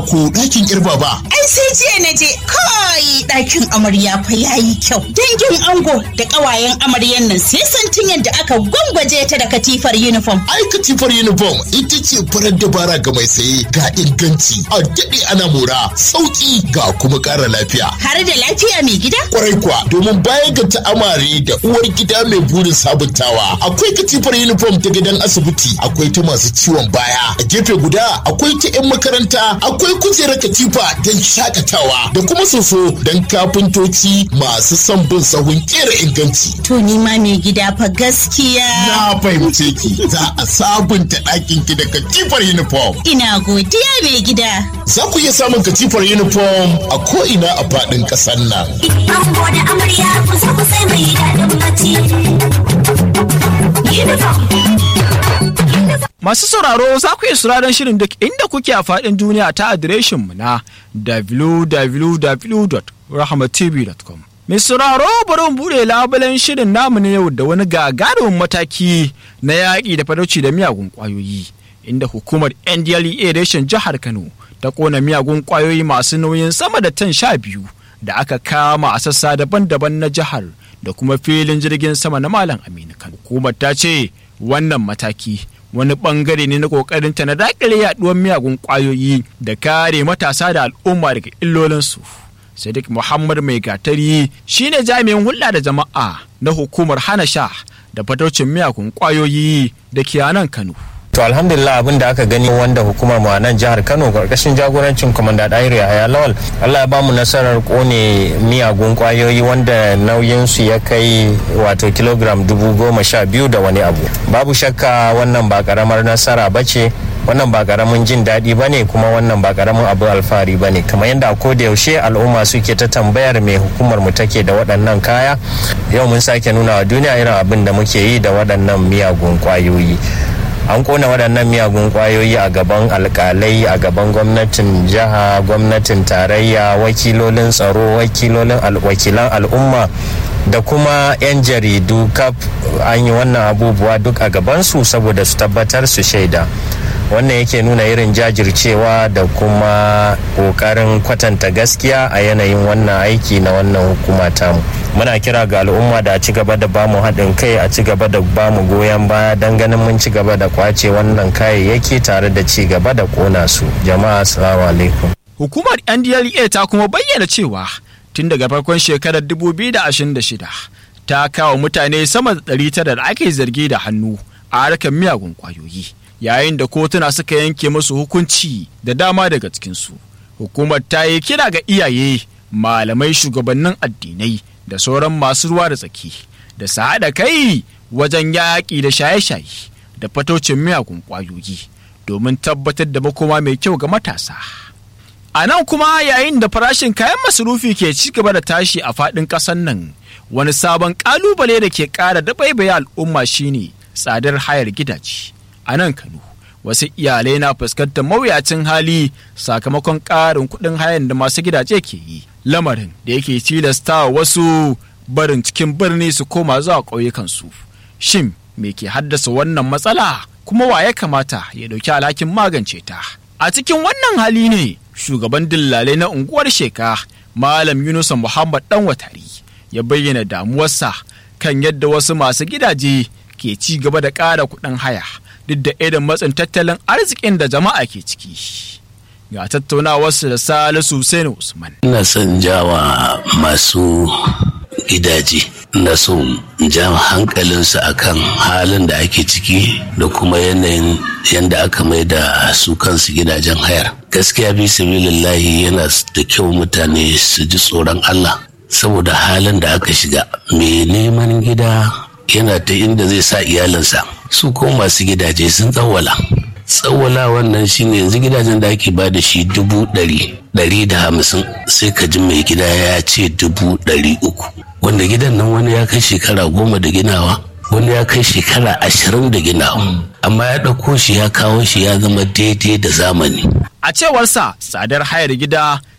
ko ɗakin kirba ba. Ai sai jiya na je kai ɗakin amarya fa yayi kyau. Dangin ango da ƙawayen amaryan nan sai santin yadda aka gwangwaje ta da katifar uniform. Ai katifar uniform ita ce farar dabara ga mai saye ga inganci a daɗe ana mora sauƙi ga kuma ƙara lafiya. Har da lafiya mai gida? Kwarai kuwa domin baya ga ta'amare da uwar gida mai burin sabuntawa akwai katifar uniform ta gidan asibiti akwai ta masu ciwon baya a gefe guda akwai ta 'yan makaranta akwai kujerar katifa don shakatawa da kuma soso don kafintoci masu son bin sahun kera inganci. To ni ma mai gida fa gaskiya. Na fahimce ki za a sabunta ɗakin ki da katifar uniform. Ina godiya mai gida. Za ku iya samun katifar uniform a ko'ina a faɗin ƙasar nan. Ango da amarya kusa kusa mai daɗin bacci. Uniform. Masu sauraro za ku iya sauraron shirin duk inda kuke a faɗin duniya ta adireshinmu na www.rahmatv.com. Mai sauraro bari mu buɗe labulen shirin namu na yau da wani gagarumin mataki na yaƙi da fadauci da miyagun ƙwayoyi, inda hukumar NDLEA reshen jihar Kano ta ƙona miyagun ƙwayoyi masu nauyin sama da tan sha biyu da aka kama a sassa daban-daban na jihar da kuma filin jirgin sama na Malam Aminu Kano. Hukumar ta ce wannan mataki wani bangare ne na kokarin ta na dakile yaduwar miyagun kwayoyi da kare matasa da al'umma daga illolinsu. Sadiq Muhammad Mai Gatari shine jami'in hulɗa da jama'a na hukumar hana sha da fataucin miyagun kwayoyi da ke nan Kano. To alhamdulillah abin da aka gani wanda hukumar mu a nan jihar Kano karkashin jagorancin Komanda Dairi Yahaya Lawal Allah ya ba mu nasarar kone miyagun kwayoyi wanda nauyin su ya kai wato kilogram dubu goma sha biyu da wani abu. Babu shakka wannan ba karamar nasara ba ce wannan ba karamin jin daɗi ba ne kuma wannan ba karamin abu alfahari ba ne kamar yadda a koda yaushe al'umma suke ta tambayar me hukumar mu take da waɗannan kaya yau mun sake nuna wa duniya irin abin da muke yi da waɗannan miyagun kwayoyi. an kona waɗannan miyagun kwayoyi a gaban alkalai a gaban gwamnatin jiha gwamnatin tarayya wakilolin tsaro wakilolin wakilan al'umma da kuma 'yan jaridu kaf an yi wannan abubuwa duk a gabansu saboda su tabbatar su shaida wannan yake nuna irin jajircewa da kuma kokarin kwatanta gaskiya a yanayin wannan aiki na wannan hukuma tamu muna kira ga al'umma da a ci gaba da bamu haɗin kai a ci gaba da bamu goyon baya don ganin mun ci gaba da kwace wannan kayayyaki tare da ci gaba da kona su jama'a assalamu alaikum Hukumar NDLEA ta kuma bayyana cewa tun daga farkon shekarar 2026 ta kawo mutane sama da 900 da ake zargi da hannu a harkar miyagun kwayoyi. yayin da kotuna suka yanke musu hukunci da dama daga cikinsu. Hukumar ta yi kira ga iyaye, malamai shugabannin addinai da sauran masu ruwa da tsaki da su haɗa kai wajen yaƙi da shaye-shaye da fatocin miyagun ƙwayoyi domin tabbatar da makoma mai kyau ga matasa. A nan kuma yayin da farashin kayan masarufi ke ci gaba da tashi a faɗin ƙasar nan, wani sabon ƙalubale da ke ƙara dabaibaye al'umma shine tsadar hayar gidaje. a nan Kano. Wasu iyalai na fuskantar mawuyacin hali sakamakon ƙarin kuɗin hayan da masu gidaje ke yi. Lamarin da yake tilasta wasu barin cikin birni su koma zuwa ƙauyukansu. Shin me ke haddasa wannan matsala kuma wa ya kamata ya ɗauki alhakin magance ta? A cikin wannan hali ne shugaban dillalai na unguwar sheka Malam Yunusa Muhammad Dan Watari ya bayyana damuwarsa kan yadda wasu masu gidaje ke ci gaba da ƙara kuɗin haya. duk da irin matsin tattalin arzikin da jama'a ke ciki. Ga tattaunawarsu da Salisu Hussein Usman. Ina son jawa masu gidaje na so ja hankalinsu akan halin da ake ciki da kuma yanayin yadda aka mai da su kansu gidajen hayar. Gaskiya bi sabilillahi yana da kyau mutane su ji tsoron Allah saboda halin da aka shiga. Mai neman gida yana ta inda zai sa iyalinsa. su ko masu gidaje sun tsawwala tsawwala wannan shine yanzu gidajen da ake ba da shi dubu ɗari ɗari da hamsin sai ka ji mai gida ya ce dubu ɗari uku wanda gidan nan wani ya kai shekara goma da ginawa wani ya kai shekara ashirin da ginawa amma ya ɗauko shi ya kawo shi ya zama daidai da zamani A cewarsa tsadar hayar gida